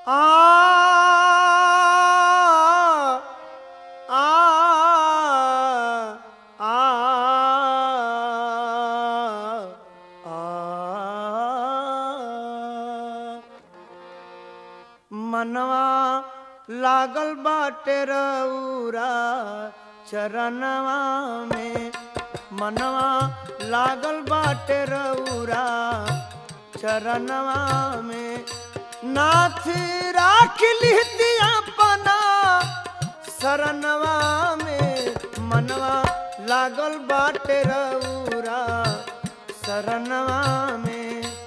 आ आ आ आ मनवा लागल बाटे रउरा चरणवा में मनवा लागल बाटे रउरा चरणवा में नाथ राख लिहती अपना शरणवा में मनवा लागल बाटे रउरा शरणवा में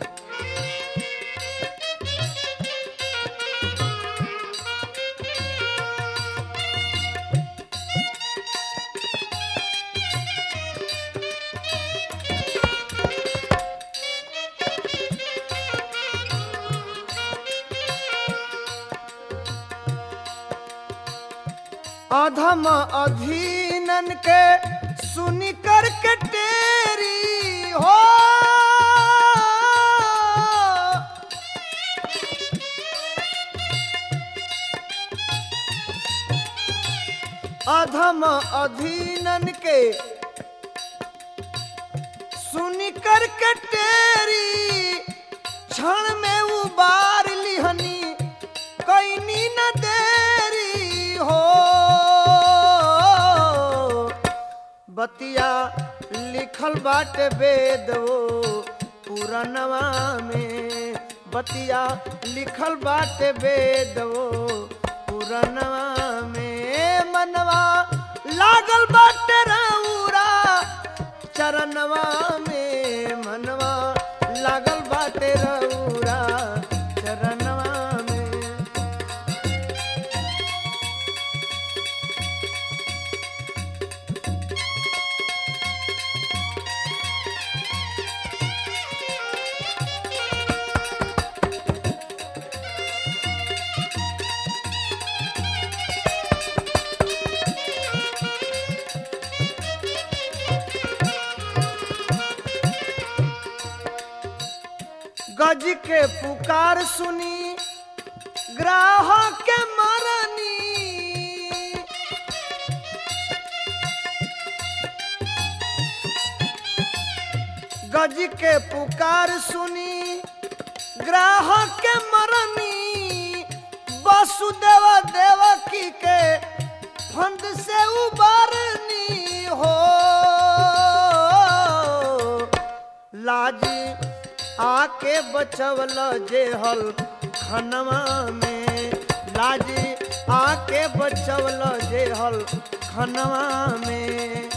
अधम अधीनन के सुनी कर के टेरी हो अधम अधीनन के सुनी कर के टेरी क्षण में उबार लिहनी कैनी न देरी हो बतिया लिखल बाटे वेद वो पुरानवा में बतिया लिखल बाटे वेद वो पुरानवा में मनवा लागल बाटे रउरा चरणवा में मनवा लागल बाटे रउरा चरणवा में गज के पुकार सुनी ग्राहक के मरनी गज के पुकार सुनी ग्राहक के मरनी वसुदेव देवकी के फंद से उबारनी हो लाजी आके बचवल जेहल खनवा में लाजी आके बचवल जेहल खनवा में